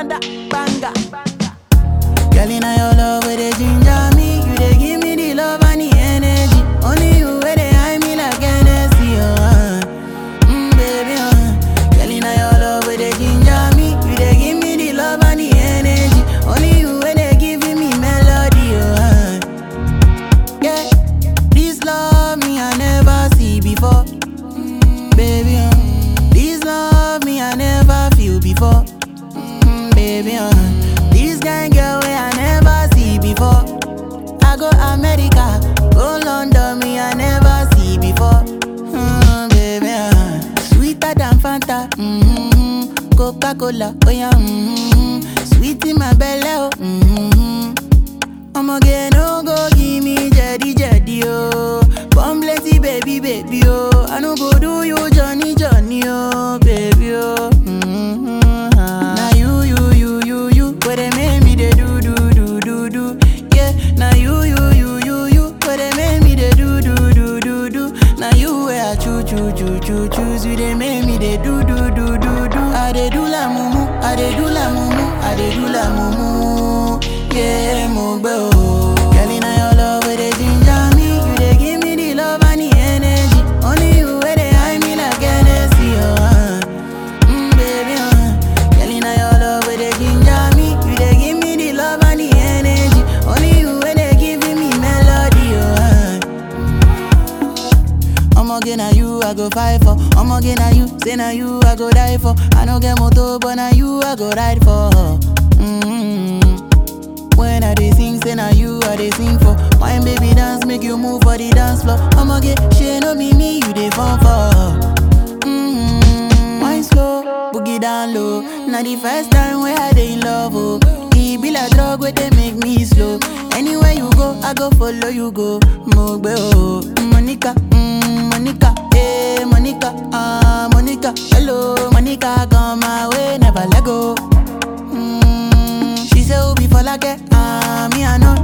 another banger. Girl, in your love, where they ginger me. You they give me the love and the energy. Only you where they hide me like Hennessy, uh. Mm, baby, uh. Girl, in your love, where they ginger me. You they give me the love and the energy. Only you where they giving me melody, uh. Yeah, this love me I never see before. Mm, baby, uh. This love me I never feel before. Mm, baby, uh. This kind girl way I never see before. I go America, go London, me I never see before. Mm, baby, uh. Sweeter than Fanta, mm-hmm. Coca Cola, oh yeah, mm-hmm. Sweet in my belly, oh. Mm-hmm. I'ma get no go give me jetty jetty oh. Born plenty baby baby oh. I no go do you Johnny Johnny oh baby oh. Mm-hmm. Now you you you you you where they make me they do do do do do yeah. Now you you you you you where they make me they do do do do do. Now you where I choo choo choo choo choose you they make me they do do do do do. I they do la mumu, I they do la mumu, I they do la mumu. Yeah, mo gbe o. Girl, inna your love where they ginger me, you they give me the love and the energy. Only you where they hide me like Hennessy, oh. Uh. Mm, baby, uh. Girl, inna your love where they ginger me, you they give me the love and the energy. Only you where they giving me melody, oh. Uh. Omoge na you I go fight for. Omoge na you, say na you I go die for. I no get motor, but na you I go ride for. Mm-hmm. When I dey sing, say na you I dey sing for. Wine baby dance, make you move for the dance floor. Omoge, she no be me, you dey fall for. Mm-hmm. Wine slow, boogie down low. Na the first time where I dey in love, oh. E be like drug where they make me slow. Anywhere you go, I go follow you go. Mogbe oh, Monica, mm, Monica, eh, Monica, ah, Monica. Hello, Monica, come my way, never let go. Mm, she say, oh, before like ah, me I know